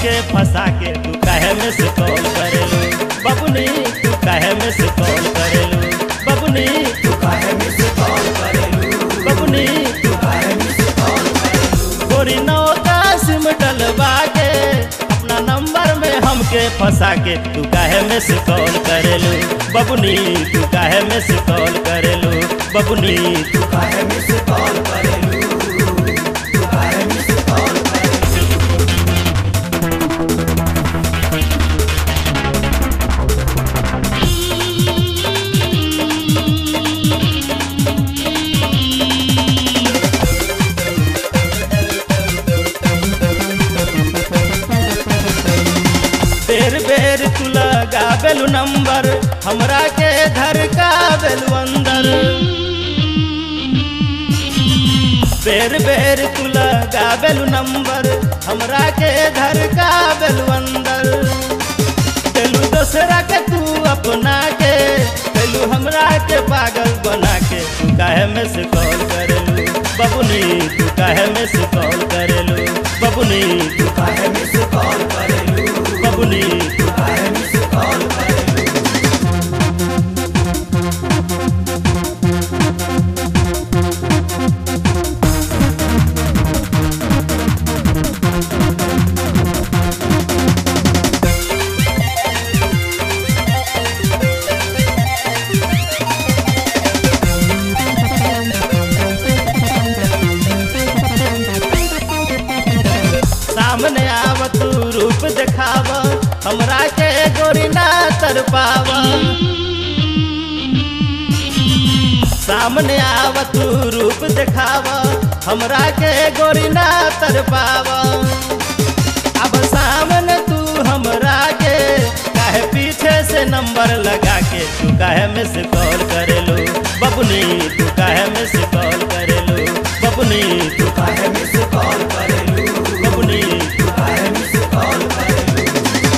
हमके फंसा के तू काहे में से कॉल करेलू बबुनी तू काहे में से कॉल करेलू बबुनी तू काहे मिस कॉल करेलू बबुनी तू काहे मिस कॉल करेलू गोरी नौ का सिम डलवा के अपना नंबर में हमके फंसा के तू काहे में से कॉल करेलू बबुनी तू काहे में से कॉल करेलू बबुनी तू काहे मिस कॉल करेलू तू काहे मिस कॉल करेलू बेर बेर तू लगावेलू नंबर हमरा के धर कावेलू अंदर बेर बेर तू लगावेलू नंबर हमरा के धर कावेलू अंदर तेलू दोसरा के तू अपना के तेलू हमरा के पागल बना के तू काहे में से कॉल करेलू बबुनी तू काहे में से कॉल करेलू बबुनी तू काहे मिस कॉल करेलू बबुनी तू काहे मिस कॉल करेलू सामने आव तू रूप देखाव हमरा के गोरी ना तर पाव सामने आव तू रूप देखाव हमरा के गोरी ना तर पाव अब सामने तू हमरा के काहे पीछे से नंबर लगा के तू काहे में से कॉल करेलू बबुनी तू काहे में से कॉल करेलू बबुनी तू तू काहे मिस कॉल करेलू बबुनी तू काहे मिस कॉल करेलू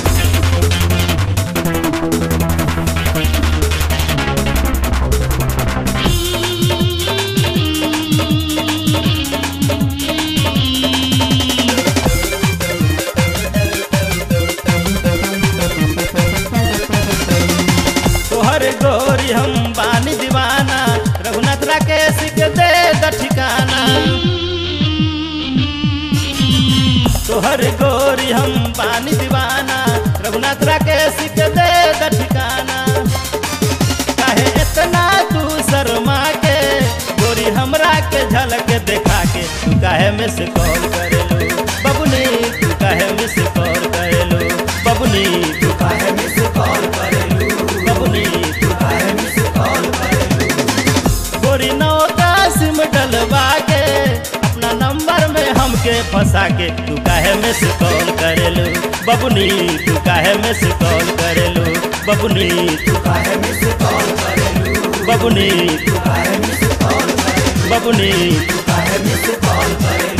तोहर गोरी हम बानी दीवाना रघुनाथ राकेश के दे द ठिकाना तोहर गोरी हम बानी दीवाना रघुनाथ राकेश के दे द ठिकाना काहे इतना तू शर्मा के गोरी हमरा के झलक देखा के तू काहे में से कॉल करेलू बबुनी तू काहे में से कॉल करेलू बबुनी तू काहे मिस कॉल करेलू बबुनी तू काहे मिस कॉल करेलू गोरी नौ का सिम डलवा के अपना नंबर में हमके फंसा के तू काहे में से कॉल करेलू बबुनी तू काहे में से कॉल करेलू बबुनी तू काहे मिस कॉल करेलू बबुनी तू काहे मिस कॉल करेलू बबुनी तू काहे मिस कॉल करेलू